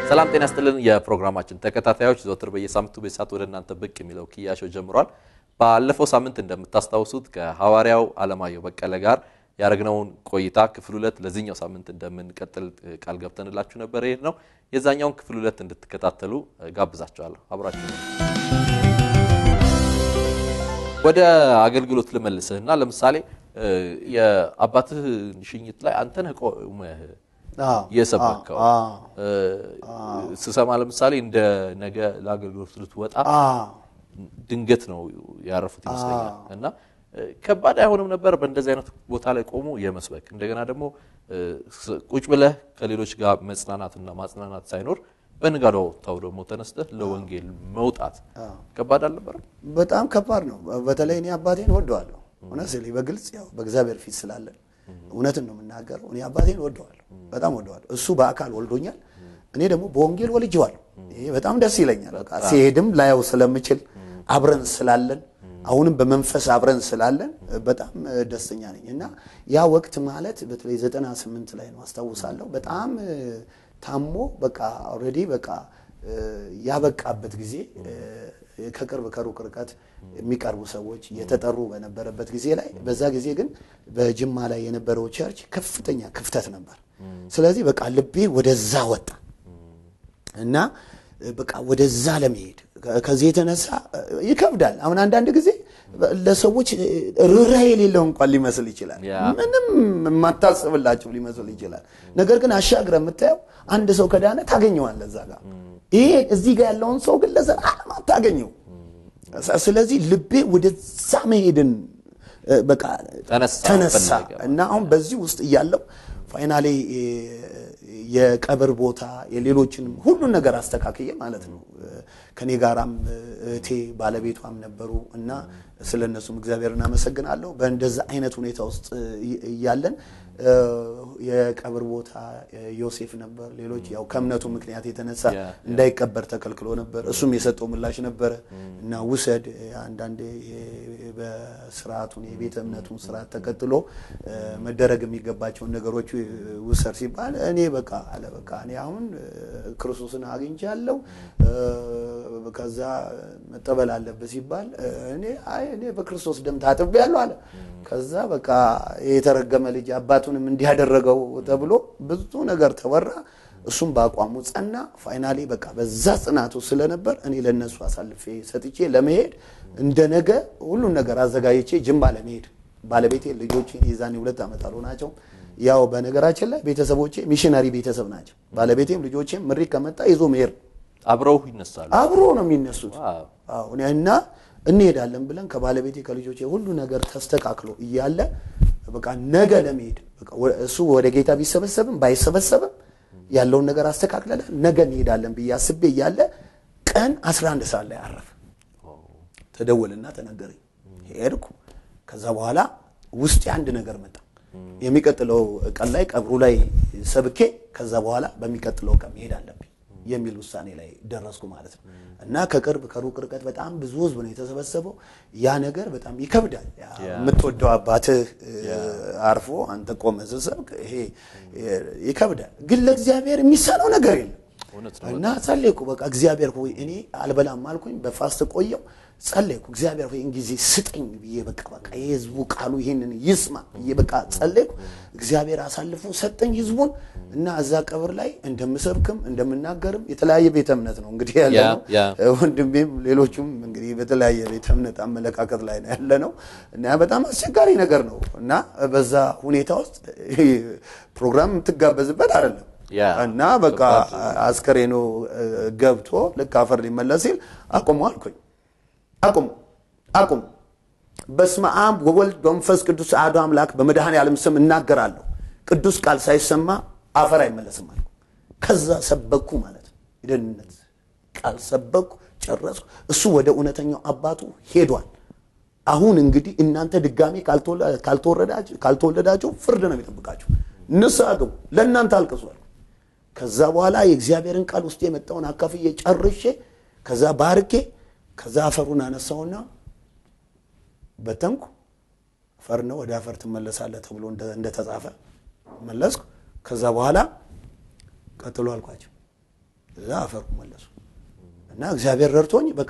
ሰላም ጤና ስጥልን። የፕሮግራማችን ተከታታዮች ዘወትር በየሳምንቱ በሰዓት ወደ እናንተ ብቅ የሚለው ክያሾው ጀምሯል። ባለፈው ሳምንት እንደምታስታውሱት ከሐዋርያው አለማየሁ በቀለ ጋር ያደረግነውን ቆይታ ክፍል ሁለት ለዚህኛው ሳምንት እንደምንቀጥል ቃል ገብተንላችሁ ነበር። ይሄድ ነው የዛኛውን ክፍል ሁለት እንድትከታተሉ ጋብዛችኋለሁ። አብራችሁ ነው። ወደ አገልግሎት ልመልስህና ለምሳሌ የአባትህ ሽኝት ላይ አንተ ነህ ቆመህ የሰበከው ስሰማ ለምሳሌ እንደ ነገ ለአገልግሎት ልትወጣ ድንገት ነው ያረፉት ይመስለኛል። እና ከባድ አይሆንም ነበር በእንደዚህ አይነት ቦታ ላይ ቆሞ የመስበክ እንደገና ደግሞ ቁጭ ብለህ ከሌሎች ጋር መጽናናትና ማጽናናት ሳይኖር በንጋዳው ታው ደግሞ ተነስተህ ለወንጌል መውጣት ከባድ አልነበረም? በጣም ከባድ ነው። በተለይ እኔ አባቴን ወደዋለሁ። እውነት ስል በግልጽ ያው በእግዚአብሔር ፊት ስላለን እውነትን ነው የምናገረው። እኔ አባቴን ወደዋለሁ፣ በጣም ወደዋለሁ። እሱ በአካል ወልዶኛል፣ እኔ ደግሞ በወንጌል ወልጄዋለሁ። ይሄ በጣም ደስ ይለኛል። በቃ ሲሄድም ላየው ስለምችል አብረን ስላለን አሁንም በመንፈስ አብረን ስላለን በጣም ደስተኛ ነኝ እና ያ ወቅት ማለት በተለይ ዘጠና ስምንት ላይ ነው አስታውሳለሁ። በጣም ታሞ በቃ ኦልሬዲ በቃ ያበቃበት ጊዜ ከቅርብ ከሩቅ ርቀት የሚቀርቡ ሰዎች እየተጠሩ በነበረበት ጊዜ ላይ በዛ ጊዜ ግን በጅማ ላይ የነበረው ቸርች ከፍተኛ ክፍተት ነበር። ስለዚህ በቃ ልቤ ወደዛ ወጣ እና በቃ ወደዛ ለመሄድ ከዚህ የተነሳ ይከብዳል። አሁን አንዳንድ ጊዜ ለሰዎች ርኅራኄ የሌለው እንኳን ሊመስል ይችላል። ምንም የማታስብላቸው ሊመስል ይችላል። ነገር ግን አሻግረ የምታየው አንድ ሰው ከዳነ ታገኘዋለህ እዛ ጋር። ይሄ እዚህ ጋር ያለውን ሰው ግን ለዘላለም አታገኘው። ስለዚህ ልቤ ወደዛ መሄድን በቃ ተነሳ እና አሁን በዚህ ውስጥ እያለው ፋይናሌ የቀብር ቦታ የሌሎችንም ሁሉን ነገር አስተካክዬ ማለት ነው። ከኔ ጋራም እህቴ ባለቤቷም ነበሩ እና ስለ እነሱም እግዚአብሔር እናመሰግናለሁ። በእንደዛ አይነት ሁኔታ ውስጥ እያለን የቀብር ቦታ ዮሴፍ ነበር። ሌሎች ያው ከእምነቱ ምክንያት የተነሳ እንዳይቀበር ተከልክሎ ነበር። እሱም የሰጠው ምላሽ ነበረ እና ውሰድ አንዳንዴ በስርዓቱን የቤተ እምነቱን ስርዓት ተከትሎ መደረግ የሚገባቸውን ነገሮች ውሰድ ሲባል እኔ በቃ አለ በቃ እኔ አሁን ክርስቶስን አግኝቻለሁ ከዛ መጠበል አለበት ሲባል እኔ አይ እኔ በክርስቶስ ደም ታጥቤያለሁ አለ። ከዛ በቃ የተረገመ ልጅ አባቱንም እንዲያደረገው ተብሎ ብዙ ነገር ተወራ። እሱም በአቋሙ ጸና። ፋይናሌ በቃ በዛ ጽናቱ ስለነበር እኔ ለነሱ አሳልፌ ሰጥቼ ለመሄድ እንደ ነገ ሁሉን ነገር አዘጋጅቼ ጅማ ለመሄድ ባለቤቴ ልጆቼ የዛኔ ሁለት ዓመት አልሆናቸው። ያው በነገራችን ላይ ቤተሰቦቼ ሚሽነሪ ቤተሰብ ናቸው። ባለቤቴም ልጆቼም ምሪት ከመጣ ይዞ መሄድ አብረው ይነሳሉ። አብሮ ነው የሚነሱት እና እንሄዳለን ብለን ከባለቤቴ ከልጆቼ ሁሉ ነገር ተስተካክሎ እያለ በቃ ነገ ለመሄድ እሱ ወደ ጌታ ቢሰበሰብም ባይሰበሰብም ያለውን ነገር አስተካክለናል። ነገ እንሄዳለን ብዬ አስቤ እያለ ቀን 11 ሰዓት ላይ አረፈ። ተደወልና ተነገረኝ። ሄድኩ። ከዛ በኋላ ውስጤ አንድ ነገር መጣ። የሚቀጥለው ቀን ላይ ቀብሩ ላይ ሰብኬ ከዛ በኋላ በሚቀጥለው ቀን መሄድ አለብኝ የሚል ውሳኔ ላይ ደረስኩ ማለት ነው። እና ከቅርብ ከሩቅ ርቀት በጣም ብዙ ህዝብ ነው የተሰበሰበው። ያ ነገር በጣም ይከብዳል። የምትወደው አባትህ አርፎ አንተ ቆመህ ስትሰብክ ይሄ ይከብዳል። ግን ለእግዚአብሔር የሚሳነው ነገር የለም እና ጸለይኩ። በቃ እግዚአብሔር ሆይ እኔ አልበላም አልኩኝ። በፋስት ቆየው ጸለይኩ። እግዚአብሔር ሆይ ጊዜ ስጠኝ ብዬ በቃ በቃ የህዝቡ ቃሉ ይሄንን ይስማ ብዬ በቃ ጸለይኩ። እግዚአብሔር አሳልፎ ሰጠኝ ህዝቡን እና እዛ ቀብር ላይ እንደምሰብክም እንደምናገርም የተለያየ ቤተ እምነት ነው እንግዲህ ያለ ነው። ወንድሜም ሌሎቹም እንግዲህ በተለያየ ቤተ እምነት አመለካከት ላይ ነው ያለ ነው እና በጣም አስቸጋሪ ነገር ነው እና በዛ ሁኔታ ውስጥ ፕሮግራም የምትጋበዝበት አይደለም እና በቃ አስከሬኖ ገብቶ ልክ አፈር ሊመለስ ሲል አቁሙ አልኩኝ። አቁሙ አቁሙ። በስመ አብ ወወልድ በመንፈስ ቅዱስ አሐዱ አምላክ በመድኃኔ ዓለም ስም እናገራለሁ። ቅዱስ ቃል ሳይሰማ አፈር አይመለስም አልኩ። ከዛ ሰበኩ ማለት ነው። የደህንነት ቃል ሰበኩ፣ ጨረስኩ። እሱ ወደ እውነተኛው አባቱ ሄዷል። አሁን እንግዲህ እናንተ ድጋሜ ካልተወለዳችሁ ፍርድ ነው የሚጠብቃችሁ። ንስሐ ግቡ፣ ለእናንተ አልቅሷል። ከዛ በኋላ የእግዚአብሔርን ቃል ውስጥ የመጣውን አካፍዬ ጨርሼ ከዛ ባርኬ ከዛ አፈሩን አነሳውና በተንኩ። አፈር ነው ወደ አፈር ትመለሳለህ ተብሎ እንደተጻፈ መለስኩ። ከዛ በኋላ ቀጥሎ አልኳቸው እዛ አፈርኩ መለሱ እና እግዚአብሔር ረድቶኝ በቃ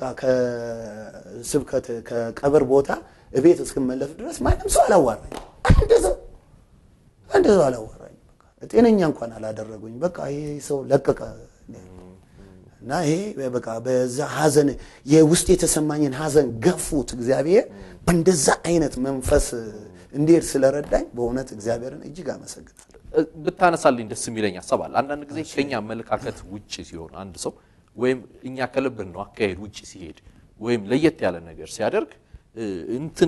ከስብከት ከቀብር ቦታ እቤት እስክመለስ ድረስ ማንም ሰው አላዋራኝ። አንድ ሰው አንድ ሰው አላዋራኝ። በቃ ጤነኛ እንኳን አላደረጉኝ። በቃ ይሄ ሰው ለቀቀ እና ይሄ በቃ በዛ ሀዘን የውስጥ የተሰማኝን ሀዘን ገፉት። እግዚአብሔር በእንደዛ አይነት መንፈስ እንዴት ስለረዳኝ በእውነት እግዚአብሔርን እጅግ አመሰግናለሁ። ብታነሳልኝ ደስ የሚለኝ ሀሳብ አለ። አንዳንድ ጊዜ ከኛ አመለካከት ውጭ ሲሆን አንድ ሰው ወይም እኛ ከልብን ነው አካሄድ ውጭ ሲሄድ ወይም ለየት ያለ ነገር ሲያደርግ እንትን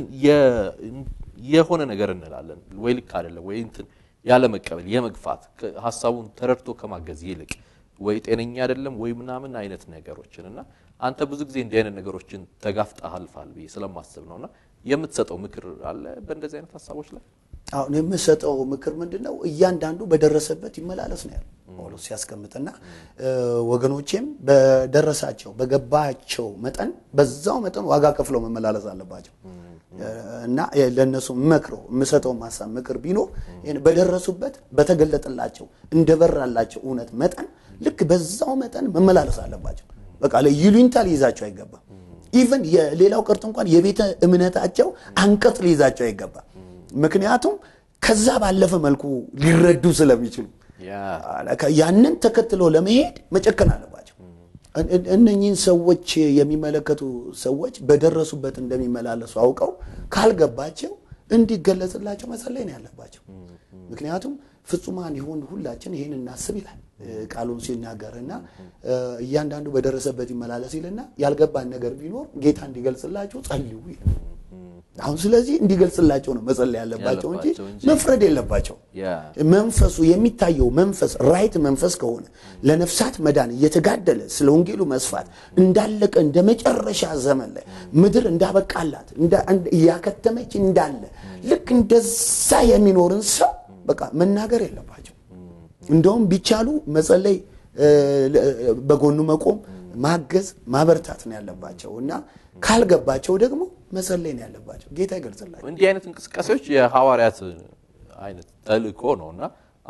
የሆነ ነገር እንላለን ወይ ልክ አይደለም ወይ እንትን ያለ መቀበል የመግፋት ሀሳቡን ተረድቶ ከማገዝ ይልቅ ወይ ጤነኛ አይደለም ወይ ምናምን አይነት ነገሮችን እና አንተ ብዙ ጊዜ እንዲህ አይነት ነገሮችን ተጋፍጠህ አልፋል ብዬ ስለማስብ ነውና የምትሰጠው ምክር አለ በእንደዚህ አይነት ሀሳቦች ላይ? አሁን የምሰጠው ምክር ምንድን ነው? እያንዳንዱ በደረሰበት ይመላለስ ነው ያለው ጳውሎስ ሲያስቀምጥና ወገኖቼም በደረሳቸው በገባቸው መጠን በዛው መጠን ዋጋ ከፍለው መመላለስ አለባቸው እና ለእነሱ መክረው የምሰጠው ሀሳብ ምክር ቢኖር በደረሱበት በተገለጠላቸው እንደበራላቸው እውነት መጠን ልክ በዛው መጠን መመላለስ አለባቸው። በቃ ይሉኝታ ሊይዛቸው አይገባም። ኢቨን የሌላው ቀርቶ እንኳን የቤተ እምነታቸው አንቀጽ ሊይዛቸው አይገባም። ምክንያቱም ከዛ ባለፈ መልኩ ሊረዱ ስለሚችሉ ያንን ተከትሎ ለመሄድ መጨከን አለባቸው። እነኚህን ሰዎች የሚመለከቱ ሰዎች በደረሱበት እንደሚመላለሱ አውቀው ካልገባቸው እንዲገለጽላቸው መጸለይ ነው ያለባቸው። ምክንያቱም ፍጹማን የሆን ሁላችን ይህን እናስብ ይላል ቃሉን ሲናገር እና እያንዳንዱ በደረሰበት ይመላለስ ይልና ያልገባን ነገር ቢኖር ጌታ እንዲገልጽላቸው ጸልዩ ይላል። አሁን ስለዚህ እንዲገልጽላቸው ነው መጸለይ ያለባቸው እንጂ መፍረድ የለባቸው። መንፈሱ የሚታየው መንፈስ ራይት መንፈስ ከሆነ ለነፍሳት መዳን እየተጋደለ ስለ ወንጌሉ መስፋት እንዳለቀ እንደ መጨረሻ ዘመን ላይ ምድር እንዳበቃላት እያከተመች እንዳለ ልክ እንደዛ የሚኖርን ሰው በቃ መናገር የለባቸው። እንደውም ቢቻሉ መጸለይ፣ በጎኑ መቆም፣ ማገዝ፣ ማበርታት ነው ያለባቸው እና ካልገባቸው ደግሞ መጸለይ ነው ያለባቸው። ጌታ ይገልጽላቸው። እንዲህ አይነት እንቅስቃሴዎች የሐዋርያት አይነት ተልእኮ ነው እና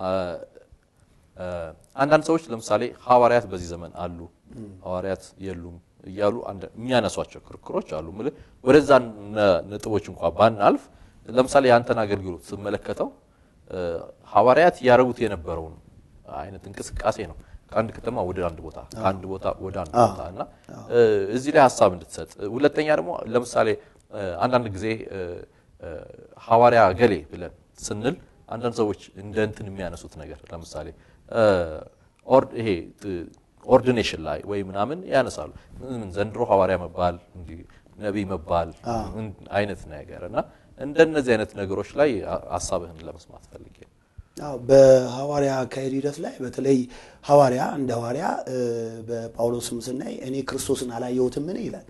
አንዳንድ ሰዎች ለምሳሌ ሐዋርያት በዚህ ዘመን አሉ፣ ሐዋርያት የሉም እያሉ የሚያነሷቸው ክርክሮች አሉ። ምል ወደዛ ነጥቦች እንኳ ባናልፍ ለምሳሌ የአንተን አገልግሎት ስመለከተው ሐዋርያት ያደረጉት የነበረውን አይነት እንቅስቃሴ ነው። ከአንድ ከተማ ወደ አንድ ቦታ፣ ከአንድ ቦታ ወደ አንድ ቦታ እና እዚህ ላይ ሀሳብ እንድትሰጥ። ሁለተኛ ደግሞ ለምሳሌ አንዳንድ ጊዜ ሐዋርያ ገሌ ብለን ስንል አንዳንድ ሰዎች እንደ እንትን የሚያነሱት ነገር ለምሳሌ ይሄ ኦርዲኔሽን ላይ ወይ ምናምን ያነሳሉ። ምን ዘንድሮ ሐዋርያ መባል ነቢይ መባል አይነት ነገር እና እንደነዚህ አይነት ነገሮች ላይ ሀሳብህን ለመስማት ፈልጌ ነው። በሐዋርያ አካሄድ ሂደት ላይ በተለይ ሐዋርያ እንደ ሐዋርያ በጳውሎስም ስናይ እኔ ክርስቶስን አላየሁትምን ይላል።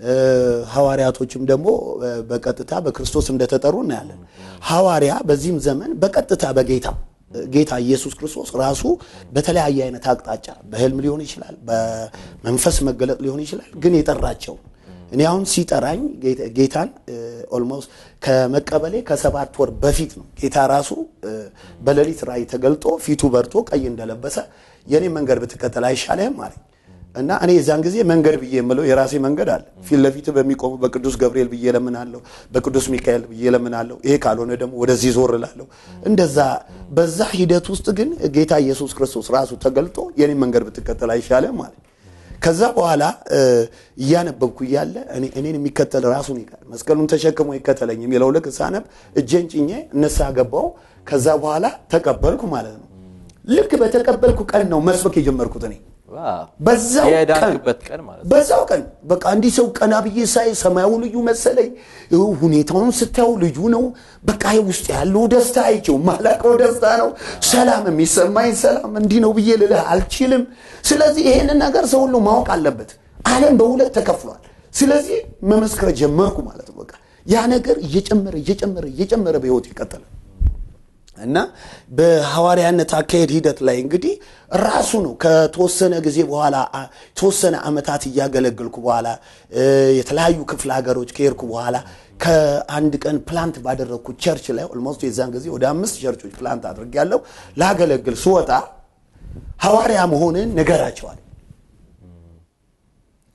ሐዋርያቶችም ደግሞ በቀጥታ በክርስቶስ እንደተጠሩ እናያለን። ሐዋርያ በዚህም ዘመን በቀጥታ በጌታ ጌታ ኢየሱስ ክርስቶስ ራሱ በተለያየ አይነት አቅጣጫ በህልም ሊሆን ይችላል፣ በመንፈስ መገለጥ ሊሆን ይችላል። ግን የጠራቸው እኔ አሁን ሲጠራኝ ጌታን ኦልሞስት ከመቀበሌ ከሰባት ወር በፊት ነው። ጌታ ራሱ በሌሊት ራእይ ተገልጦ ፊቱ በርቶ ቀይ እንደለበሰ የኔ መንገድ ብትከተል አይሻልህም አለኝ እና እኔ የዛን ጊዜ መንገድ ብዬ የምለው የራሴ መንገድ አለ። ፊት ለፊት በሚቆሙ በቅዱስ ገብርኤል ብዬ ለምናለሁ፣ በቅዱስ ሚካኤል ብዬ ለምናለሁ። ይሄ ካልሆነ ደግሞ ወደዚህ ዞር እላለሁ። እንደዛ በዛ ሂደት ውስጥ ግን ጌታ ኢየሱስ ክርስቶስ ራሱ ተገልጦ የኔ መንገድ ብትከተል አይሻልህም አለኝ። ከዛ በኋላ እያነበብኩ እያለ እኔን የሚከተል ራሱን ይቃል መስቀሉን ተሸክሞ ይከተለኝ የሚለው ልክ ሳነብ እጄን ጭኜ እነሳ ገባው። ከዛ በኋላ ተቀበልኩ ማለት ነው። ልክ በተቀበልኩ ቀን ነው መስበክ የጀመርኩት እኔ በዛው ቀን በዛው ቀን በቃ እንዲህ ሰው ቀና ብዬ ሳይ ሰማያዊ ልዩ መሰለኝ። ሁኔታውን ስታየው ልዩ ነው። በቃ ውስጥ ያለው ደስታ አይቼው ማላቀው ደስታ ነው። ሰላም የሚሰማኝ ሰላም እንዲህ ነው ብዬ ልልህ አልችልም። ስለዚህ ይሄንን ነገር ሰው ሁሉ ማወቅ አለበት። ዓለም በሁለት ተከፍሏል። ስለዚህ መመስከር ጀመርኩ ማለት ነው። በቃ ያ ነገር እየጨመረ እየጨመረ እየጨመረ በህይወት ይቀጥላል። እና በሐዋርያነት አካሄድ ሂደት ላይ እንግዲህ ራሱ ነው ከተወሰነ ጊዜ በኋላ የተወሰነ ዓመታት እያገለገልኩ በኋላ የተለያዩ ክፍለ ሀገሮች ከሄድኩ በኋላ ከአንድ ቀን ፕላንት ባደረግኩት ቸርች ላይ ኦልሞስት የዛን ጊዜ ወደ አምስት ቸርቾች ፕላንት አድርጌያለሁ። ላገለግል ስወጣ ሐዋርያ መሆንን ንገራቸዋል።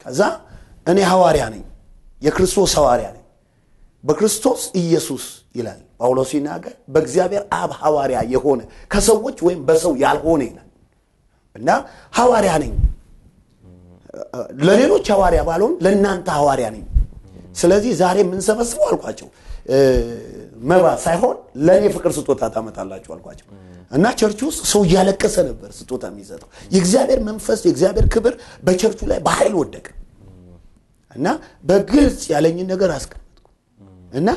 ከዛ እኔ ሐዋርያ ነኝ፣ የክርስቶስ ሐዋርያ ነኝ በክርስቶስ ኢየሱስ ይላል ጳውሎስ ሲናገር በእግዚአብሔር አብ ሐዋርያ የሆነ ከሰዎች ወይም በሰው ያልሆነ ይላል እና ሐዋርያ ነኝ ለሌሎች ሐዋርያ ባልሆን ለእናንተ ሐዋርያ ነኝ ስለዚህ ዛሬ የምንሰበስበው አልኳቸው መባ ሳይሆን ለእኔ ፍቅር ስጦታ ታመጣላችሁ አልኳቸው እና ቸርች ውስጥ ሰው እያለቀሰ ነበር ስጦታ የሚሰጠው የእግዚአብሔር መንፈስ የእግዚአብሔር ክብር በቸርቹ ላይ በኃይል ወደቀ እና በግልጽ ያለኝን ነገር አስቀመጥኩ እና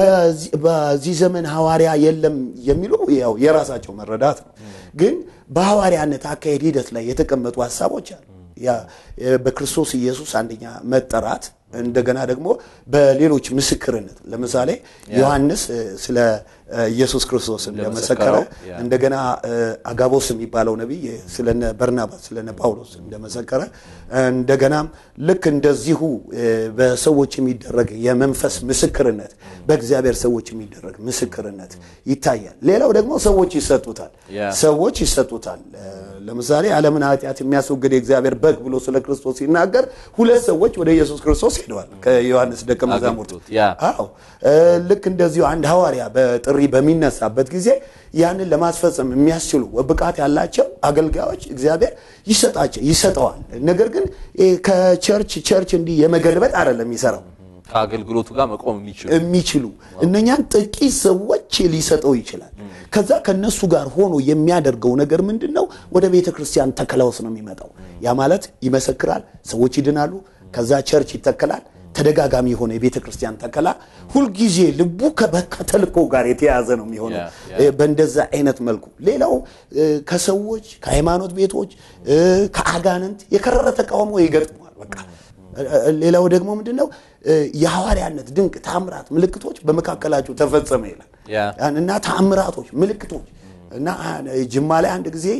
በዚህ ዘመን ሐዋርያ የለም የሚሉ ያው የራሳቸው መረዳት ነው ግን በሐዋርያነት አካሄድ ሂደት ላይ የተቀመጡ ሀሳቦች አሉ በክርስቶስ ኢየሱስ አንደኛ መጠራት እንደገና ደግሞ በሌሎች ምስክርነት ለምሳሌ ዮሐንስ ስለ ኢየሱስ ክርስቶስ እንደመሰከረ እንደገና አጋቦስ የሚባለው ነቢይ ስለነ በርናባስ ስለነ ጳውሎስ እንደመሰከረ እንደገናም ልክ እንደዚሁ በሰዎች የሚደረግ የመንፈስ ምስክርነት በእግዚአብሔር ሰዎች የሚደረግ ምስክርነት ይታያል ሌላው ደግሞ ሰዎች ይሰጡታል ሰዎች ይሰጡታል ለምሳሌ ዓለምን ኃጢአት የሚያስወግድ የእግዚአብሔር በግ ብሎ ስለ ክርስቶስ ሲናገር ሁለት ሰዎች ወደ ኢየሱስ ክርስቶስ ሄደዋል ከዮሐንስ ደቀ መዛሙርት አዎ ልክ እንደዚሁ አንድ ሐዋርያ በጥሪ በሚነሳበት ጊዜ ያንን ለማስፈጸም የሚያስችሉ ብቃት ያላቸው አገልጋዮች እግዚአብሔር ይሰጣቸው ይሰጠዋል ነገር ግን ከቸርች ቸርች እንዲህ የመገልበጥ አይደለም የሚሰራው ከአገልግሎቱ ጋር መቆም የሚችሉ የሚችሉ እነኛን ጥቂት ሰዎች ሊሰጠው ይችላል ከዛ ከነሱ ጋር ሆኖ የሚያደርገው ነገር ምንድን ነው ወደ ቤተ ክርስቲያን ተከላውስ ነው የሚመጣው ያ ማለት ይመሰክራል ሰዎች ይድናሉ ከዛ ቸርች ይተከላል ተደጋጋሚ የሆነ የቤተ ክርስቲያን ተከላ ሁልጊዜ ልቡ ከተልኮ ጋር የተያዘ ነው የሚሆነው በእንደዛ አይነት መልኩ ሌላው ከሰዎች ከሃይማኖት ቤቶች ከአጋንንት የከረረ ተቃውሞ ይገጥመዋል በቃ ሌላው ደግሞ ምንድን ነው የሐዋርያነት ድንቅ ታምራት ምልክቶች በመካከላቸው ተፈጸመ ይላል እና ታምራቶች ምልክቶች እና ጅማ ላይ አንድ ጊዜ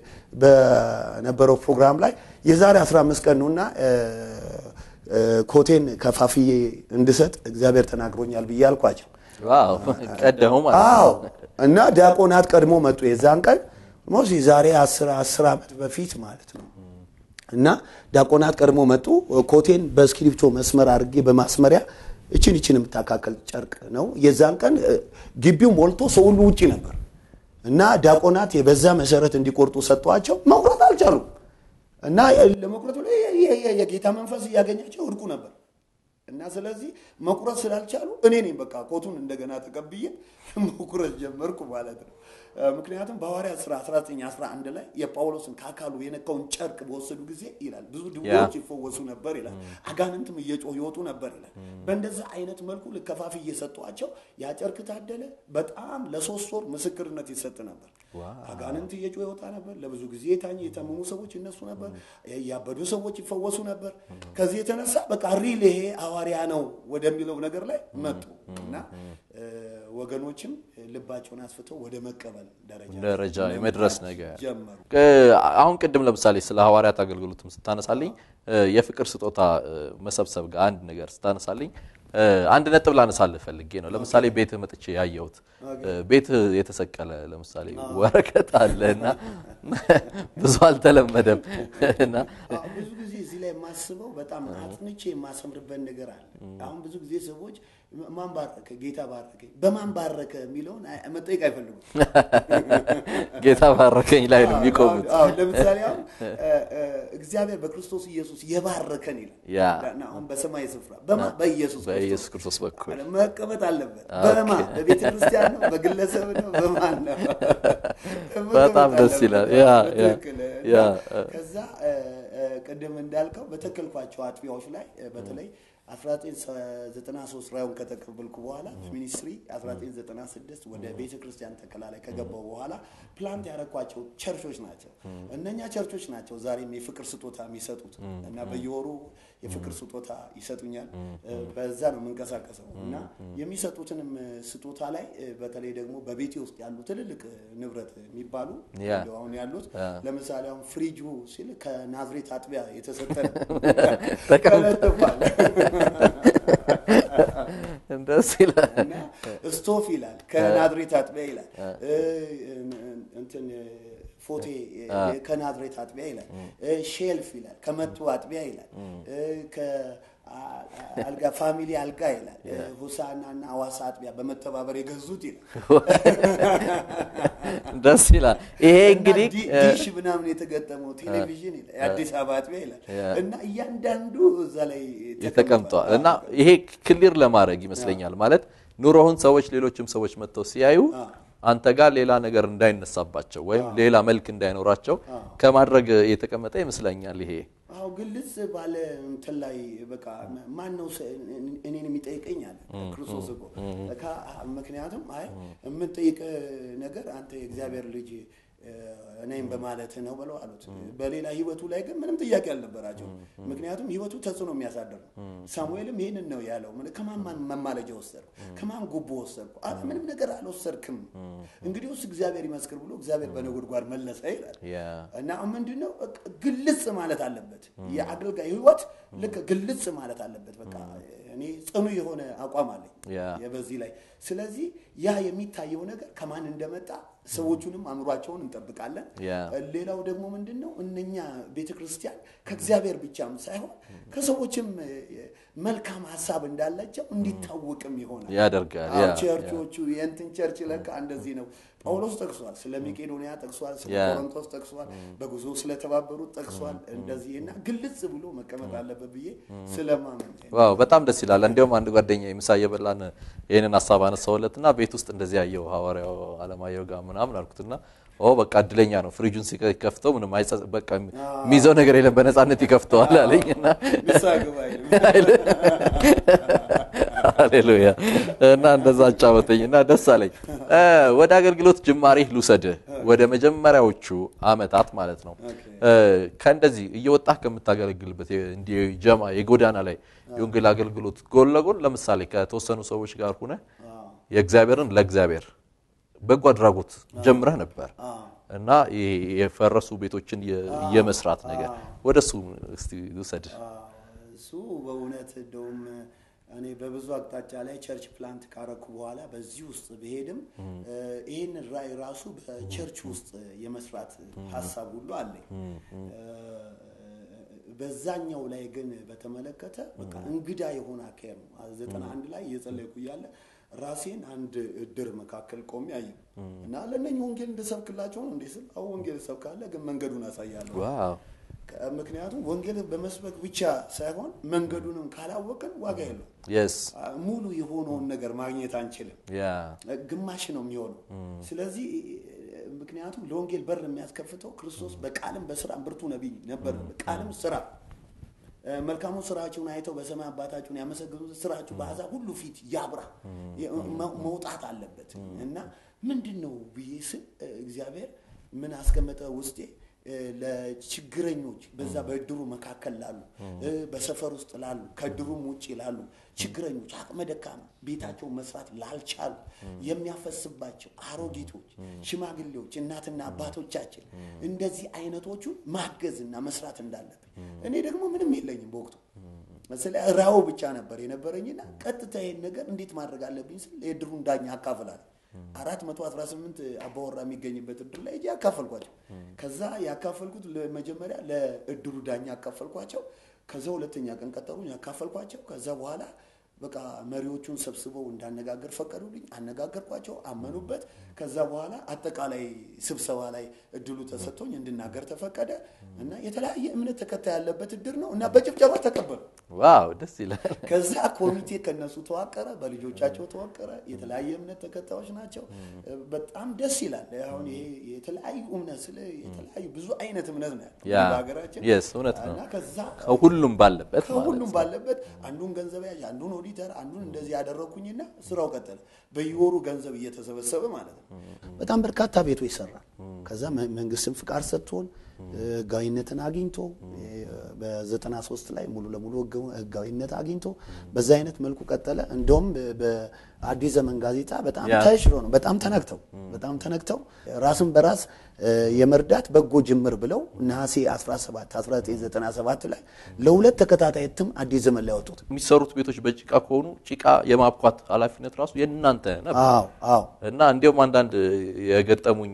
በነበረው ፕሮግራም ላይ የዛሬ 15 ቀን ነውና ኮቴን ከፋፍዬ እንድሰጥ እግዚአብሔር ተናግሮኛል ብዬ አልኳቸው ቀደሙ አዎ እና ዲያቆናት ቀድሞ መጡ የዛን ቀን ሞስ የዛሬ አስር ዓመት በፊት ማለት ነው እና ዲያቆናት ቀድሞ መጡ ኮቴን በእስክሪፕቶ መስመር አድርጌ በማስመሪያ እችን እችን የምታካከል ጨርቅ ነው የዛን ቀን ግቢው ሞልቶ ሰው ሁሉ ውጭ ነበር እና ዲያቆናት የበዛ መሰረት እንዲቆርጡ ሰጥቷቸው መቁረጥ አልቻሉም እና ለመቁረጥ የጌታ መንፈስ እያገኛቸው እርቁ ነበር እና ስለዚህ መቁረጥ ስላልቻሉ እኔ ነኝ በቃ ኮቱን እንደገና ተቀብዬ መቁረጥ ጀመርኩ ማለት ነው ምክንያቱም በሐዋርያ ስራ 1911 ላይ የጳውሎስን ከአካሉ የነካውን ጨርቅ በወሰዱ ጊዜ ይላል ብዙ ድውዮች ይፈወሱ ነበር ይላል አጋንንትም እየጮህ ይወጡ ነበር ይላል በእንደዛ አይነት መልኩ ልከፋፍ እየሰጧቸው ያ ጨርቅ ታደለ በጣም ለሶስት ወር ምስክርነት ይሰጥ ነበር አጋንንት እየጮህ ይወጣ ነበር ለብዙ ጊዜ የታኝ የታመሙ ሰዎች ይነሱ ነበር ያበዱ ሰዎች ይፈወሱ ነበር ከዚህ የተነሳ በቃ ሪል ይሄ ሐዋርያ ነው ወደሚለው ነገር ላይ መጡ እና ወገኖችም ልባቸውን አስፍተው ወደ መቀበል ደረጃ የመድረስ ነገር ጀመሩ አሁን ቅድም ለምሳሌ ስለ ሐዋርያት አገልግሎትም ስታነሳልኝ የፍቅር ስጦታ መሰብሰብ ጋር አንድ ነገር ስታነሳልኝ አንድ ነጥብ ላነሳልህ ፈልጌ ነው ለምሳሌ ቤትህ መጥቼ ያየሁት ቤትህ የተሰቀለ ለምሳሌ ወረቀት አለ እና ብዙ አልተለመደም እና ብዙ ጊዜ እዚህ ላይ የማስበው በጣም አጥንቼ የማሰምርበት ነገር አለ አሁን ብዙ ጊዜ ሰዎች ማን ባረከ ጌታ ባረከ በማን ባረከ የሚለውን መጠየቅ አይፈልጉም ጌታ ባረከኝ ላይ ነው የሚቆሙት ለምሳሌ አሁን እግዚአብሔር በክርስቶስ ኢየሱስ የባረከን ይላል አሁን በሰማይ ስፍራ በማ በኢየሱስ በኢየሱስ ክርስቶስ በኩል መቀመጥ አለበት በማ በቤተ ክርስቲያን ነው በግለሰብ ነው በማን ነው በጣም ደስ ይላል ከዛ ቅድም እንዳልከው በተከልኳቸው አጥቢያዎች ላይ በተለይ 1993 ራዩን ከተቀበልኩ በኋላ በሚኒስትሪ 1996 ወደ ቤተ ክርስቲያን ተከላ ላይ ከገባው በኋላ ፕላንት ያረኳቸው ቸርቾች ናቸው። እነኛ ቸርቾች ናቸው ዛሬም የፍቅር ስጦታ የሚሰጡት እና በየወሩ የፍቅር ስጦታ ይሰጡኛል። በዛ ነው የምንቀሳቀሰው እና የሚሰጡትንም ስጦታ ላይ በተለይ ደግሞ በቤቴ ውስጥ ያሉ ትልልቅ ንብረት የሚባሉ አሁን ያሉት ለምሳሌ አሁን ፍሪጁ ሲል ከናዝሬት አጥቢያ የተሰጠ ተለጥፏል። ደስ ይላል። ስቶፍ ይላል ከናዝሬት አጥቢያ ይላል። እንትን ፎቴ ከናዝሬት አጥቢያ ይላል። ሼልፍ ይላል። ከመቱ አጥቢያ ይላል። አልጋ ፋሚሊ አልጋ ይላል። ሁሳና እና ሐዋሳ አጥቢያ በመተባበር የገዙት ይላል። ደስ ይላል። ይሄ እንግዲህ ዲሽ ምናምን የተገጠመው ቴሌቪዥን ይላል። የአዲስ አበባ አጥቢያ ይላል እና እያንዳንዱ እዛ ላይ ተቀምጧል እና ይሄ ክሊር ለማድረግ ይመስለኛል ማለት ኑሮውን ሰዎች ሌሎችም ሰዎች መጥተው ሲያዩ አንተ ጋር ሌላ ነገር እንዳይነሳባቸው ወይም ሌላ መልክ እንዳይኖራቸው ከማድረግ የተቀመጠ ይመስለኛል ይሄ አዎ ግልጽ ባለ እንትን ላይ በቃ ማን ነው እኔን የሚጠይቀኝ አለ ክርስቶስ እኮ ምክንያቱም አይ የምንጠይቅ ነገር አንተ የእግዚአብሔር ልጅ እኔም በማለት ነው ብለው አሉት። በሌላ ህይወቱ ላይ ግን ምንም ጥያቄ አልነበራቸው። ምክንያቱም ህይወቱ ተጽዕኖ የሚያሳድር ነው። ሳሙኤልም ይህንን ነው ያለው። ከማን ማን መማለጃ ወሰድኩ? ከማን ጉቦ ወሰድኩ? አለ ምንም ነገር አልወሰድክም። እንግዲህ ውስጥ እግዚአብሔር ይመስክር ብሎ እግዚአብሔር በነጎድጓድ መለሰ ይላል እና ምንድነው ግልጽ ማለት አለበት። የአገልጋይ ህይወት ልክ ግልጽ ማለት አለበት። በቃ እኔ ጽኑ የሆነ አቋም አለኝ በዚህ ላይ። ስለዚህ ያ የሚታየው ነገር ከማን እንደመጣ ሰዎቹንም አእምሯቸውን እንጠብቃለን። ሌላው ደግሞ ምንድን ነው እነኛ ቤተ ክርስቲያን ከእግዚአብሔር ብቻም ሳይሆን ከሰዎችም መልካም ሀሳብ እንዳላቸው እንዲታወቅም ይሆናል ያደርጋል። ቸርቾቹ የእንትን ቸርች ለካ እንደዚህ ነው። ጳውሎስ ጠቅሷል። ስለ መቄዶንያ ጠቅሷል። ስለ ቆሮንቶስ ጠቅሷል። በጉዞ ስለተባበሩት ጠቅሷል። እንደዚህ እና ግልጽ ብሎ መቀመጥ አለበት ብዬ ስለማመን ዋው በጣም ደስ ይላል። እንዲያውም አንድ ጓደኛ ምሳ እየበላን ይህንን ሀሳብ አነሳውለትና ቤት ውስጥ እንደዚህ ያየው ሐዋርያው አለማየሁ ጋር ምናምን አልኩትና ኦ በቃ እድለኛ ነው። ፍሪጁን ሲከፍተው ምንም አይጸጽ በቃ የሚይዘው ነገር የለም በነፃነት ይከፍተዋል አለኝና ሃሌሉያ እና እንደዛ አጫወተኝ እና ደስ አለኝ። ወደ አገልግሎት ጅማሬ ልውሰድ ወደ መጀመሪያዎቹ አመታት ማለት ነው። ከእንደዚህ እየወጣህ ከምታገለግልበት እንዲህ ጀማ የጎዳና ላይ የወንጌል አገልግሎት ጎን ለጎን ለምሳሌ ከተወሰኑ ሰዎች ጋር ሁነ የእግዚአብሔርን ለእግዚአብሔር በጎ አድራጎት ጀምረህ ነበር እና የፈረሱ ቤቶችን የመስራት ነገር ወደ እሱ እስቲ ውሰድ። እሱ በእውነት እንደውም እኔ በብዙ አቅጣጫ ላይ ቸርች ፕላንት ካረኩ በኋላ በዚህ ውስጥ ብሄድም ይህን ራእይ ራሱ በቸርች ውስጥ የመስራት ሀሳብ ሁሉ አለኝ። በዛኛው ላይ ግን በተመለከተ በቃ እንግዳ የሆነ አካሄድ ነው። ዘጠና አንድ ላይ እየጸለይኩ እያለ ራሴን አንድ እድር መካከል ቆሜ አየሁ እና ለእነኝህ ወንጌል እንድሰብክላቸው ነው እንዴ ስል አሁ ወንጌል እሰብካለሁ፣ ግን መንገዱን አሳያለሁ። ምክንያቱም ወንጌል በመስበክ ብቻ ሳይሆን መንገዱንም ካላወቅን ዋጋ የለው። ሙሉ የሆነውን ነገር ማግኘት አንችልም። ግማሽ ነው የሚሆነው። ስለዚህ ምክንያቱም ለወንጌል በር የሚያስከፍተው ክርስቶስ በቃልም በስራም ብርቱ ነቢይ ነበር። ቃልም ስራ መልካሙ ስራችሁን አይተው በሰማይ አባታችሁን ያመሰግኑት ስራችሁ በአሕዛብ ሁሉ ፊት ያብራ መውጣት አለበት እና ምንድን ነው ብዬ ስል እግዚአብሔር ምን አስቀመጠ ውስጤ ለችግረኞች በዛ በእድሩ መካከል ላሉ በሰፈር ውስጥ ላሉ ከእድሩም ውጭ ላሉ ችግረኞች አቅመ ደካማ ቤታቸውን መስራት ላልቻሉ የሚያፈስባቸው አሮጊቶች፣ ሽማግሌዎች፣ እናትና አባቶቻችን እንደዚህ አይነቶቹን ማገዝና መስራት እንዳለብን እኔ ደግሞ ምንም የለኝም በወቅቱ ስለ ራው ብቻ ነበር የነበረኝና ቀጥታ ይሄን ነገር እንዴት ማድረግ አለብኝ ስል የእድሩን ዳኛ አካፍላለሁ። አራት መቶ አስራ ስምንት አባወራ የሚገኝበት እድር ላይ እጅ ያካፈልኳቸው። ከዛ ያካፈልኩት መጀመሪያ ለእድሩ ዳኛ ያካፈልኳቸው። ከዛ ሁለተኛ ቀን ቀጠሩኝ ያካፈልኳቸው። ከዛ በኋላ በቃ መሪዎቹን ሰብስበው እንዳነጋገር ፈቀዱልኝ። አነጋገርኳቸው፣ አመኑበት። ከዛ በኋላ አጠቃላይ ስብሰባ ላይ እድሉ ተሰጥቶኝ እንድናገር ተፈቀደ እና የተለያየ እምነት ተከታይ ያለበት እድር ነው እና በጭብጨባ ተቀበሉ። ዋው ደስ ይላል። ከዛ ኮሚቴ ከነሱ ተዋቀረ፣ በልጆቻቸው ተዋቀረ። የተለያየ እምነት ተከታዮች ናቸው። በጣም ደስ ይላል። አሁን ይሄ የተለያዩ እምነት ስለ የተለያዩ ብዙ አይነት እምነት ነው ያለው በሀገራችን። እውነት ነው። እና ከዛ ሁሉም ባለበት ከሁሉም ባለበት አንዱን ገንዘብ ያዥ አንዱን ኦዲተር አንዱን እንደዚህ ያደረግኩኝና ስራው ቀጠለ። በየወሩ ገንዘብ እየተሰበሰበ ማለት ነው። በጣም በርካታ ቤቶች ይሰራል። ከዛ መንግስትም ፍቃድ ሰጥቶን ህጋዊነትን አግኝቶ በዘጠና ሶስት ላይ ሙሉ ለሙሉ ህጋዊነት አግኝቶ በዛ አይነት መልኩ ቀጠለ። እንደውም በአዲስ ዘመን ጋዜጣ በጣም ተሽሮ ነው በጣም ተነክተው በጣም ተነክተው ራስን በራስ የመርዳት በጎ ጅምር ብለው ነሐሴ 17 1997 ላይ ለሁለት ተከታታይ እትም አዲስ ዘመን ላይ ያወጡት። የሚሰሩት ቤቶች በጭቃ ከሆኑ ጭቃ የማብኳት ኃላፊነት ራሱ የእናንተ ነበር አዎ አዎ እና እንዲሁም አንዳንድ የገጠሙኝ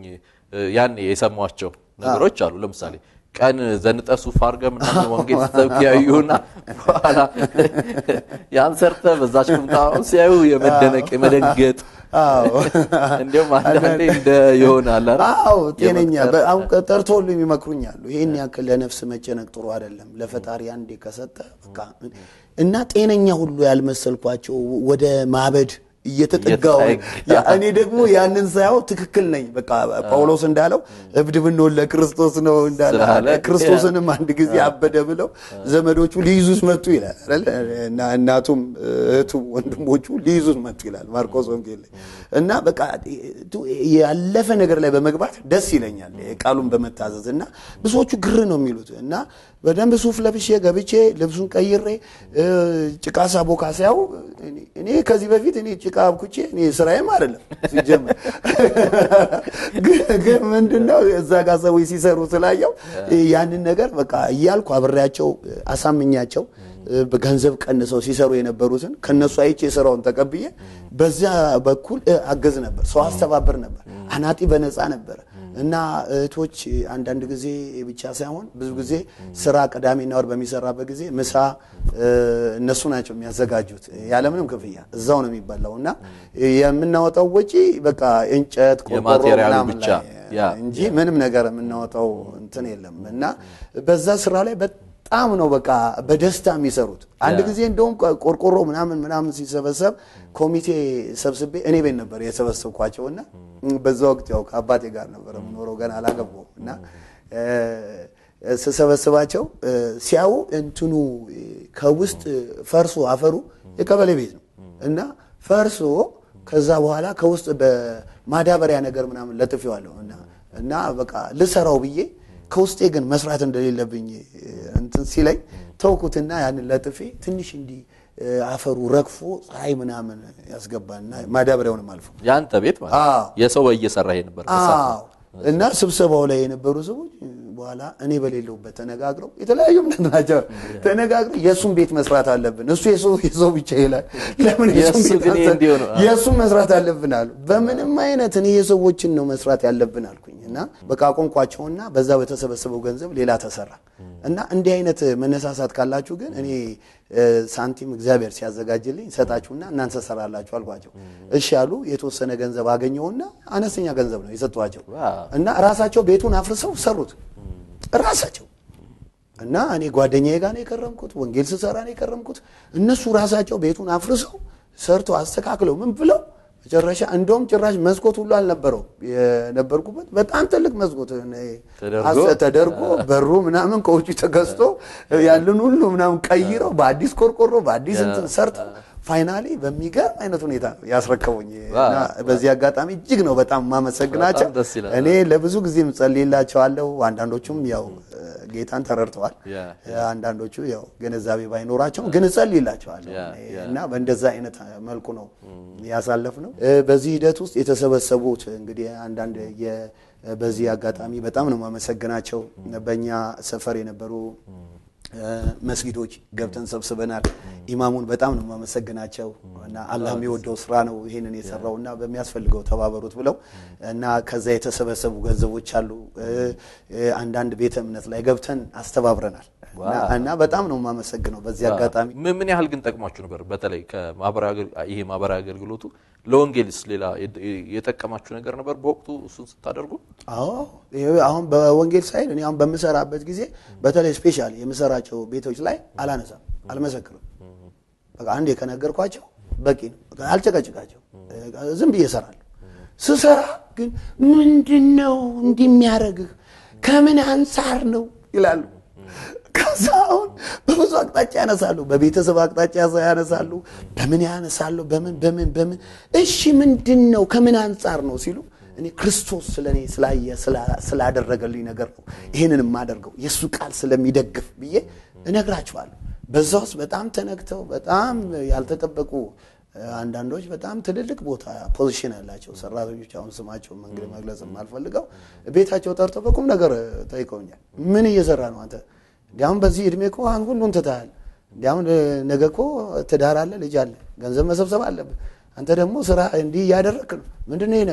ያኔ የሰሟቸው ነገሮች አሉ። ለምሳሌ ቀን ዘንጠ ሱፍ አድርገህ ምናምን ወንጌል ስትሰብክ ያዩና በኋላ ያን ሰርተህ በዛች ቁምጣ ሲያዩ የመደነቅ የመደንገጥ እንዲሁም አንዳንዴ እንደ ይሆናል። አዎ ጤነኛ አሁን ጠርቶ ሁሉ ይመክሩኛሉ። ይህን ያክል ለነፍስ መጨነቅ ጥሩ አይደለም። ለፈጣሪ አንዴ ከሰጠ በቃ እና ጤነኛ ሁሉ ያልመሰልኳቸው ወደ ማበድ እየተጠጋው እኔ ደግሞ ያንን ሳያው ትክክል ነኝ። በቃ ጳውሎስ እንዳለው እብድ ብንሆን ለክርስቶስ ነው እንዳለ ክርስቶስንም አንድ ጊዜ አበደ ብለው ዘመዶቹ ሊይዙት መጡ ይላል እና እናቱም እህቱ ወንድሞቹ ሊይዙት መጡ ይላል ማርቆስ ወንጌል ላይ እና በቃ ያለፈ ነገር ላይ በመግባት ደስ ይለኛል ቃሉን በመታዘዝ እና ብዙዎቹ ግር ነው የሚሉት እና በደንብ ሱፍ ለብሼ ገብቼ ልብሱን ቀይሬ ጭቃ ሳቦካ ሲያው እኔ ከዚህ በፊት እኔ ጭቃ አብኩቼ እኔ ስራዬም አይደለም ሲጀምር፣ ግን ምንድነው እዛ ጋር ሰዎች ሲሰሩ ስላየው ያንን ነገር በቃ እያልኩ አብሬያቸው አሳምኛቸው ገንዘብ ቀንሰው ሲሰሩ የነበሩትን ከነሱ አይቼ ስራውን ተቀብዬ በዚያ በኩል አገዝ ነበር፣ ሰው አስተባበር ነበር፣ አናጢ በነፃ ነበር። እና እህቶች አንዳንድ ጊዜ ብቻ ሳይሆን ብዙ ጊዜ ስራ ቅዳሜና እሑድ በሚሰራበት ጊዜ ምሳ እነሱ ናቸው የሚያዘጋጁት ያለምንም ክፍያ እዛው ነው የሚበላው እና የምናወጣው ወጪ በቃ እንጨት ቆርቆሮ ምናምን ላይ እንጂ ምንም ነገር የምናወጣው እንትን የለም እና በዛ ስራ ላይ በጣም ነው በቃ በደስታ የሚሰሩት። አንድ ጊዜ እንደውም ቆርቆሮ ምናምን ምናምን ሲሰበሰብ ኮሚቴ ሰብስቤ እኔ ቤት ነበር የሰበሰብኳቸው እና በዛ ወቅት ያው ከአባቴ ጋር ነበር የምኖረው ገና አላገባሁም እና ስሰበስባቸው ሲያዩ እንትኑ ከውስጥ ፈርሶ አፈሩ የቀበሌ ቤት ነው እና ፈርሶ ከዛ በኋላ ከውስጥ በማዳበሪያ ነገር ምናምን ለጥፌዋለሁ እና እና በቃ ልሰራው ብዬ ከውስጤ ግን መስራት እንደሌለብኝ እንትን ሲለኝ ተውኩትና ያንን ለጥፌ ትንሽ እንዲህ አፈሩ ረግፎ ፀሐይ ምናምን ያስገባና ማዳበሪያውንም አልፎ የአንተ ቤት ማለት የሰው እየሰራ ነበር እና ስብሰባው ላይ የነበሩ ሰዎች በኋላ እኔ በሌለውበት ተነጋግረው የተለያዩ ምንድን ናቸው ተነጋግረው የእሱን ቤት መስራት አለብን። እሱ የሰው ብቻ ይላል። ለምን የእሱን መስራት አለብን አሉ። በምንም አይነት እኔ የሰዎችን ነው መስራት ያለብን አልኩኝ እና በቃ ቆንቋቸውና በዛ በተሰበሰበው ገንዘብ ሌላ ተሰራ እና እንዲህ አይነት መነሳሳት ካላችሁ ግን እኔ ሳንቲም እግዚአብሔር ሲያዘጋጅልኝ ሰጣችሁና እናንተ ሰራላችሁ አልኳቸው። እሺ ያሉ የተወሰነ ገንዘብ አገኘውና አነስተኛ ገንዘብ ነው የሰጧቸው እና ራሳቸው ቤቱን አፍርሰው ሰሩት ራሳቸው እና እኔ ጓደኛዬ ጋር ነው የከረምኩት፣ ወንጌል ስሰራ ነው የከረምኩት። እነሱ ራሳቸው ቤቱን አፍርሰው ሰርተው አስተካክለው ምን ብለው መጨረሻ እንደውም ጭራሽ መስኮት ሁሉ አልነበረው የነበርኩበት በጣም ትልቅ መስኮት ተደርጎ በሩ ምናምን ከውጭ ተገዝቶ ያንን ሁሉ ምናምን ቀይረው በአዲስ ቆርቆሮ በአዲስ እንትን ሰርተው ፋይናሊ በሚገርም አይነት ሁኔታ ነው ያስረከቡኝ። እና በዚህ አጋጣሚ እጅግ ነው በጣም ማመሰግናቸው። እኔ ለብዙ ጊዜም ጸልይላቸዋለሁ። አንዳንዶቹም ያው ጌታን ተረድተዋል። አንዳንዶቹ ያው ግንዛቤ ባይኖራቸውም ግን እጸልይላቸዋለሁ እና በእንደዛ አይነት መልኩ ነው ያሳለፍ ነው። በዚህ ሂደት ውስጥ የተሰበሰቡት እንግዲህ አንዳንድ በዚህ አጋጣሚ በጣም ነው ማመሰግናቸው በእኛ ሰፈር የነበሩ መስጊዶች ገብተን ሰብስበናል። ኢማሙን በጣም ነው የማመሰግናቸው እና አላህ የሚወደው ስራ ነው ይሄንን የሰራው እና በሚያስፈልገው ተባበሩት ብለው እና ከዛ የተሰበሰቡ ገንዘቦች አሉ። አንዳንድ ቤተ እምነት ላይ ገብተን አስተባብረናል እና በጣም ነው የማመሰግነው በዚህ አጋጣሚ። ምን ያህል ግን ጠቅሟችሁ ነበር? በተለይ ይሄ ማህበራዊ አገልግሎቱ ለወንጌልስ ሌላ የጠቀማችሁ ነገር ነበር በወቅቱ እሱን ስታደርጉ? አዎ አሁን በወንጌል ሳይድ እኔ አሁን በምሰራበት ጊዜ በተለይ ስፔሻል የምሰራቸው ቤቶች ላይ አላነሳም፣ አልመሰክርም። በቃ አንዴ ከነገርኳቸው በቂ ነው። አልጨቀጭቃቸው፣ ዝም ብዬ እሰራለሁ። ስሰራ ግን ምንድን ነው እንዲህ የሚያደርግህ ከምን አንጻር ነው ይላሉ። ከዛ አሁን በብዙ አቅጣጫ ያነሳሉ። በቤተሰብ አቅጣጫ ያነሳሉ። በምን ያነሳሉ? በምን በምን በምን እሺ፣ ምንድን ነው ከምን አንጻር ነው ሲሉ እኔ ክርስቶስ ስለ እኔ ስላየ ስላደረገልኝ ነገር ነው ይህንን የማደርገው የእሱ ቃል ስለሚደግፍ ብዬ እነግራቸዋለሁ። በዛ ውስጥ በጣም ተነግተው በጣም ያልተጠበቁ አንዳንዶች በጣም ትልልቅ ቦታ ፖዚሽን ያላቸው ሰራተኞች አሁን ስማቸው መንገድ መግለጽ የማልፈልገው ቤታቸው ጠርተው በቁም ነገር ጠይቀውኛል። ምን እየሰራ ነው አንተ? እንዲያውም በዚህ እድሜ እኮ አሁን ሁሉን ትተሃል። እንዲያውም ነገ እኮ ትዳር አለ፣ ልጅ አለ፣ ገንዘብ መሰብሰብ አለብህ። አንተ ደግሞ ስራ እንዲህ እያደረግክ ነው። ምንድን ነው ይህ ነገር?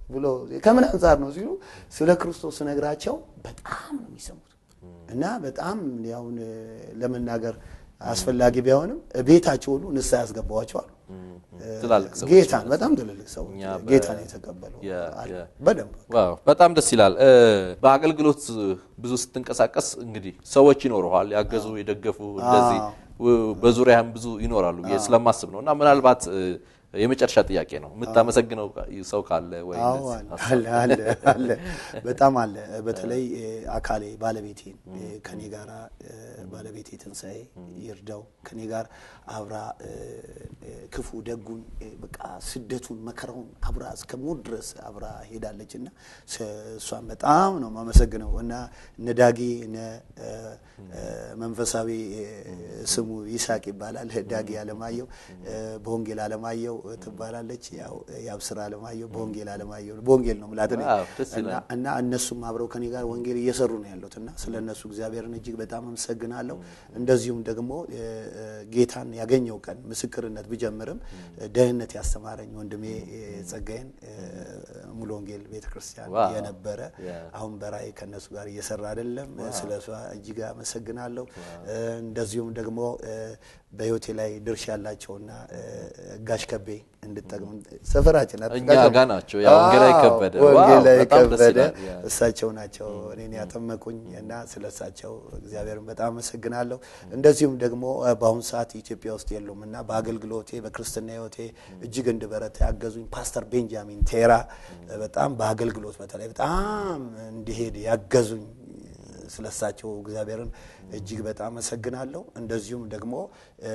ብሎ ከምን አንጻር ነው ሲሉ ስለ ክርስቶስ ነግራቸው በጣም ነው የሚሰሙት እና በጣም ያውን ለመናገር አስፈላጊ ቢሆንም ቤታቸው ሁሉ ንስሐ ያስገባዋቸዋል። ትላልቅ ሰዎች ጌታን በጣም ትልልቅ ሰዎች እኛ በ- ጌታን የተቀበሉ የ- አሉ። የ- በደንብ ዋው በጣም ደስ ይላል። እ፣ በአገልግሎት ብዙ ስትንቀሳቀስ እንግዲህ ሰዎች ይኖረዋል ያገዙ የደገፉ እንደዚህ ው- በዙሪያህም ብዙ ይኖራሉ ብዬ ስለማስብ ነው እና ምናልባት እ፣ የመጨረሻ ጥያቄ ነው የምታመሰግነው ሰው ካለ ወይ አዎ እንደዚህ አለ አለ አለ በጣም አለ። በተለይ እ፣ አካሌ ባለቤቴን እ፣ ከኔ ጋር ባለቤቴ ትንሣኤ ይርዳው ከኔ ጋር አብራ እ፣ እ፣ ክፉ ደጉን እ፣ በቃ ስደቱን መከራውን አብራ እስከ ሞት ድረስ አብራ ሄዳለች እና ስ- እሷን በጣም ነው የማመሰግነው እና እነ ዳጊ እነ እ፣ እ፣ መንፈሳዊ እ፣ ስሙ ይስሐቅ ይባላል ዳጊ አለማየሁ እ፣ በወንጌል አለማየሁ ትባላለች። ያው የአብስራ አለማየሁ በወንጌል አለማየሁ በወንጌል ነው ምላት እኔ። ዋው፣ ደስ ይላል። እና እና እነሱም አብረው ከኔ ጋር ወንጌል እየሰሩ ነው ያሉት እና ስለ እነሱ እግዚአብሔርን እጅግ በጣም አመሰግናለሁ። እንደዚሁም ደግሞ እ፣ እ፣ ጌታን ያገኘው ቀን ምስክርነት ብጀምርም እ፣ ደህንነት ያስተማረኝ ወንድሜ እ፣ ጸጋዬን እ፣ ሙሉ ወንጌል ቤተክርስቲያን ዋው። የነበረ ያ። አሁን በራእይ ከእነሱ ጋር እየሰራ አይደለም። ስለ እሷ እጅግ አመሰግናለሁ። እ፣ እንደዚሁም ደግሞ እ፣ በህይወቴ ላይ ድርሻ ያላቸውና እ፣ ጋሽ ከቤ እንድጠቅም ሰፈራችን እኛ አትጋቸው- ጋር ናቸው። ያ ወንጌላዊ አዎ፣ ከበደ። ወንጌላዊ ዋው፣ በጣም ደስ ከበደ ይላል። ያ። እሳቸው ናቸው እኔን ያጠመቁኝ እና ስለ እሳቸው እግዚአብሔርን በጣም አመሰግናለሁ። እንደዚሁም ደግሞ እ፣ በአሁኑ ሰዓት ኢትዮጵያ ውስጥ የሉም እና በአገልግሎቴ በክርስትና ህይወቴ እጅግ እንድበረታ ያገዙኝ ፓስተር ቤንጃሚን ቴራ እ፣ በጣም በአገልግሎት በተለይ በጣም እንዲሄድ ያገዙኝ ስለሳቸው እግዚአብሔርን እጅግ በጣም አመሰግናለሁ። እንደዚሁም ደግሞ እ፣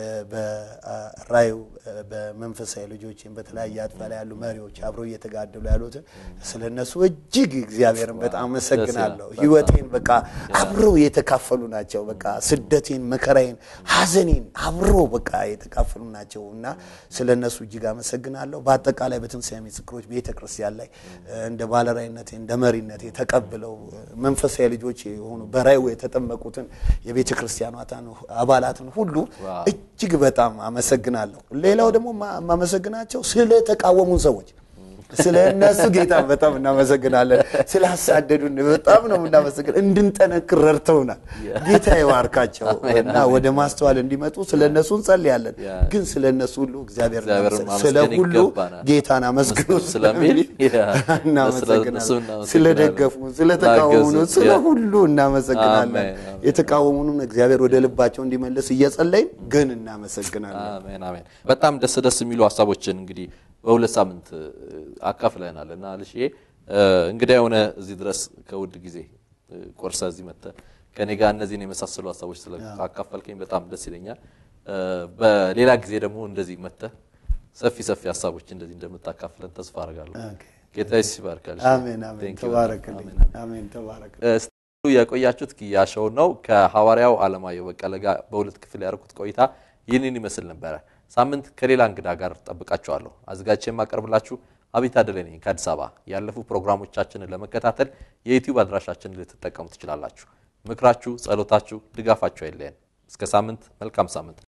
በራዩ እ፣ በመንፈሳዊ ልጆችን በተለያየ አጥፋ ላይ ያሉ መሪዎች አብረው እየተጋደሉ ያሉትን ስለ እነሱ እጅግ እግዚአብሔርን በጣም አመሰግናለሁ። ደስ ይላል። ህይወቴን በቃ አብረው የተካፈሉ ናቸው። በቃ ስደቴን፣ መከራዬን፣ ሀዘኔን አብረው በቃ የተካፈሉ ናቸው እና ስለ እነሱ እጅግ አመሰግናለሁ። በአጠቃላይ በትንሣኤ ምስክሮች ቤተ ክርስቲያን ላይ እ፣ እንደ ባለራዕይነቴ እንደ መሪነቴ ተቀብለው እ፣ መንፈሳዊ ልጆች የሆኑ በራእዩ የተጠመቁትን የቤተ ክርስቲያኗትን አባላትን ሁሉ ዋው። እጅግ በጣም አመሰግናለሁ። ሌላው ደግሞ ማ- የማመሰግናቸው ስለተቃወሙን ሰዎች ስለ እነሱ ጌታ በጣም እናመሰግናለን። ስላሳደዱን በጣም ነው የምናመሰግን። እንድንጠነክር ረድተውናል። ጌታ ይባርካቸው እና ወደ ማስተዋል እንዲመጡ ስለ እነሱ እንጸልያለን። ያ። ግን ስለ እነሱ ሁሉ እግዚአብሔር እግዚአብሔርን እናመሰግ- ስለ ማመስገን ሁሉ ይገባናል። ጌታን አመስግኑ ስለሚል ያ፣ እናመሰግናለን። ስለእነሱ እናመሰግናለን። ስለደገፉ፣ ስለተቃወሙን፣ ላገዙን፣ ስለ ያ። ሁሉ እናመሰግናለን። አሜን፣ አሜን። የተቃወሙንም እግዚአብሔር ወደ ልባቸው እንዲመልስ እየጸለይን ግን እናመሰግናለን። አሜን አሜን። በጣም ደስ ደስ የሚሉ ሀሳቦችን እንግዲህ በሁለት ሳምንት እ፣ አካፍለናል እና ልሽ እንግዲህ የሆነ እዚህ ድረስ ከውድ ጊዜ እ፣ ቆርሰ እዚህ መጥተህ ከኔ ጋር እነዚህን የመሳሰሉ ሀሳቦች ስለካካፈልከኝ በጣም ደስ ይለኛል። እ፣ በሌላ ጊዜ ደግሞ እንደዚህ መጥተህ ሰፊ ሰፊ ሀሳቦች እንደዚህ እንደምታካፍለን ተስፋ አደርጋለሁ። ኦኬ። ጌታ ይባርካል። አሜን አሜን። Thank you። ተባረክልኝ። አሜን፣ አሜን። አሜን ተባረክ። ስትሉ የቆያችሁት ኪያሾው ነው። ከሐዋርያው አለማየሁ በቀለ ጋር በሁለት ክፍል ያደረኩት ቆይታ ይህንን ይመስል ነበረ። ሳምንት ከሌላ እንግዳ ጋር ጠብቃችኋለሁ። አዘጋጅቼ የማቀርብላችሁ አቤት አደለ ነኝ ከአዲስ አበባ። ያለፉ ፕሮግራሞቻችንን ለመከታተል የዩቲዩብ አድራሻችንን ልትጠቀሙ ትችላላችሁ። ምክራችሁ፣ ጸሎታችሁ፣ ድጋፋችሁ አይለየን። እስከ ሳምንት፣ መልካም ሳምንት።